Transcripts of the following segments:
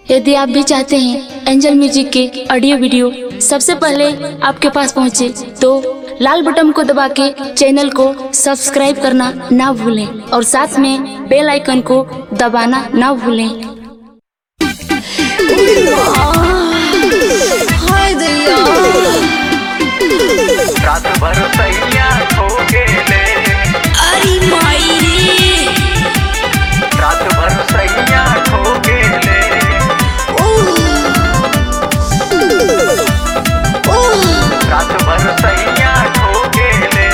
यदि आप भी चाहते हैं एंजल म्यूजिक के ऑडियो वीडियो सबसे पहले आपके पास पहुंचे तो लाल बटन को दबा के चैनल को सब्सक्राइब करना ना भूलें और साथ में बेल आइकन को दबाना ना भूलें हाय दैया रात भर सैया खो गेले अरे माई रे रात भर सैया खो गेले रात भर सैया खो गेले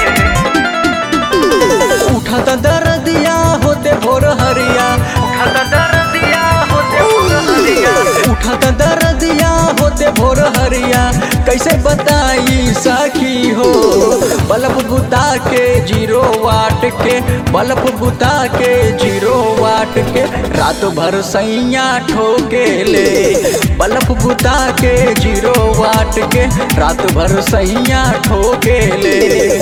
उठत दर्दिया होते भोर हरिया खत दर्दिया होते हरिया उठत दर्दिया होते भोर हरिया कैसे बताई सखी हो बल्ब बुता के जीरो वाट के बल्ब बुता के जीरो वाट के रात भर सैया ठोके ले बल्ब बुता के जीरो वाट के रात भर सैया ठोके ले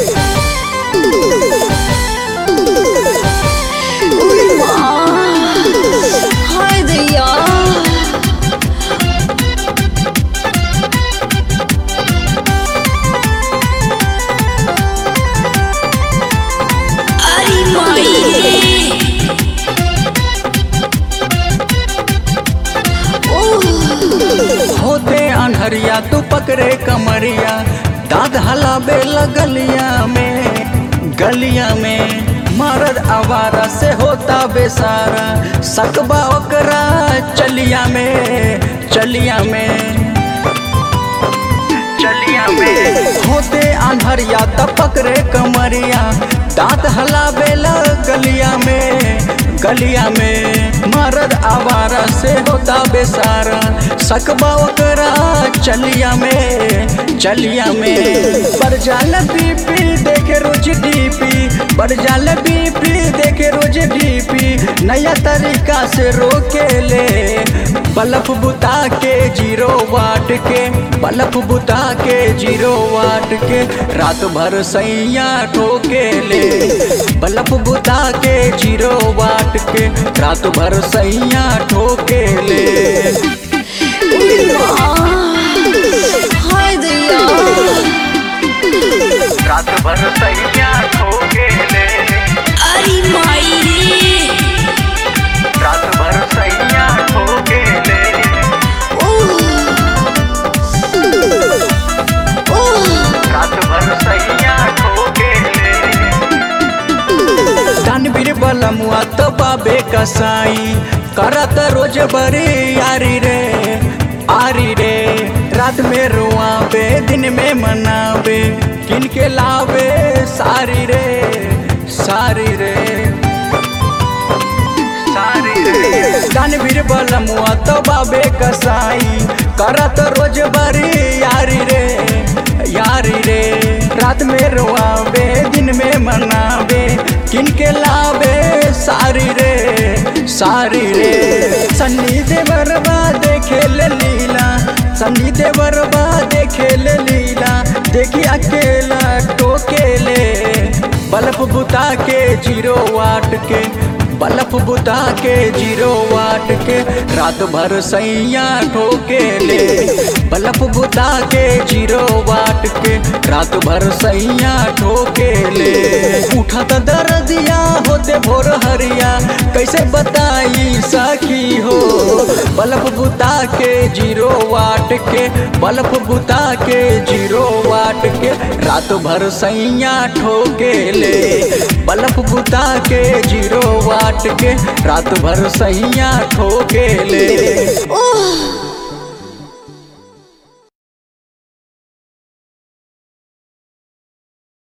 हाय दैया अरे माई रे होते अनहरिया तू पकड़े कमरिया दाद हलाबे गलिया में गलिया में मरद आवारा से होता बेसारा सकबा ओकरा चलिया में चलिया में चलिया में होते अनहरिया त पकड़े कमरिया दांत हलाबे गलिया में गलिया में मरद आवारा से होता बेसारा सकबा ओकरा चलिया में चलिया में बढ़ जाल बीपी देखे रोज डीपी बढ़ जाल बीपी देखे रोज डीपी नया तरीका से रोके ले बल्ब बुता के जीरो वाट के बल्ब बुता के जीरो वाट के रात भर सैया ठोके ले बल्ब बुता के जीरो वाट के रात भर सैया ठोके ले हाय दैया रात भर सैया खो गेले अरे माई रे रात भर सैया खो गेले रात भर सैया खो गेले दानवीर बलमुआ तो बाबे कसाई करत रोज बरी यारी रे आरी रे रात में रुआबे दिन में मनाबे किन के लावे सारी रे सारी रे सारी रे दानवीर बलमुआ तो बाबे कसाई करत रोज बरी यारी रे यारी रे रात में रुआबे दिन में मनाबे किनके लावे सारी रे सारी रे सन्नी देवरबा देखे ले लीला सन्नी देवरबा देखे ले लीला देखी अकेला टोके ले बल्ब बुता के जीरो वाट के बल्ब बुता के जीरो वाट के रात भर सैया ठोके ले बल्ब बुता के जीरो वाट के रात भर सैया ठोके ले उठत दर्दिया होते भोर हरिया कैसे बताई सखी हो बल्ब बुता के जीरो वाट के बल्ब बुता के जीरो वाट के रात भर सैया ठोके ले बल्ब बुता के जीरो वाट के रात भर सैया ठोके ले ओह